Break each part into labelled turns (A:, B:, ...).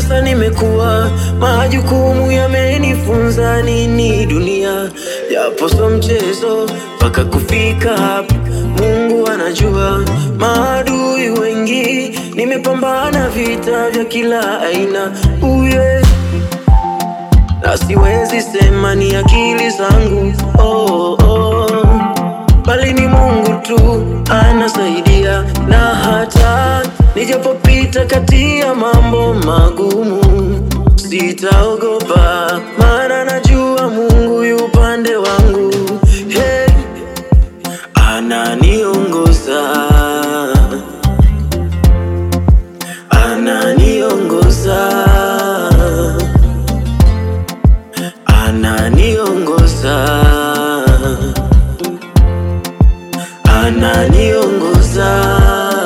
A: sasa nimekuwa, majukumu yamenifunza nini dunia, japo so mchezo mpaka kufika hapa. Mungu anajua, maadui wengi, nimepambana vita vya kila aina uye na siwezi sema ni akili zangu oh, oh. Bali ni Mungu tu anasaidia, na hata nijapopita kati ya mambo magumu sitaogopa, maana najua Mungu yu upande wangu. Hey, ananiongoza ananiongoza ananiongoza ananiongoza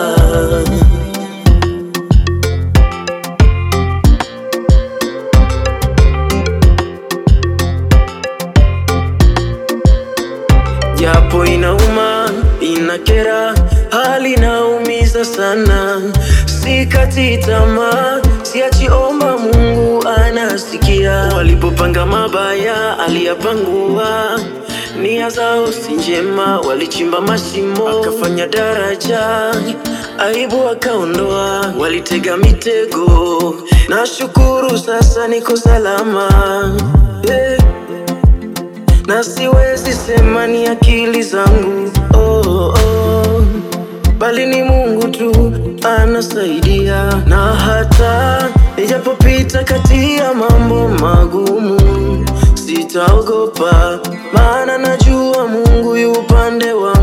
A: japo inauma inakera hali inaumiza sana sikati tamaa siachiomba mungu anasikia walipopanga mabaya aliyapangua nia zao si njema walichimba mashimo akafanya daraja aibu akaondoa walitega mitego na shukuru sasa niko salama yeah na siwezi sema ni akili zangu oh, oh. Bali ni Mungu tu anasaidia, na hata nijapopita kati ya mambo magumu sitaogopa, maana najua Mungu yu upande wangu.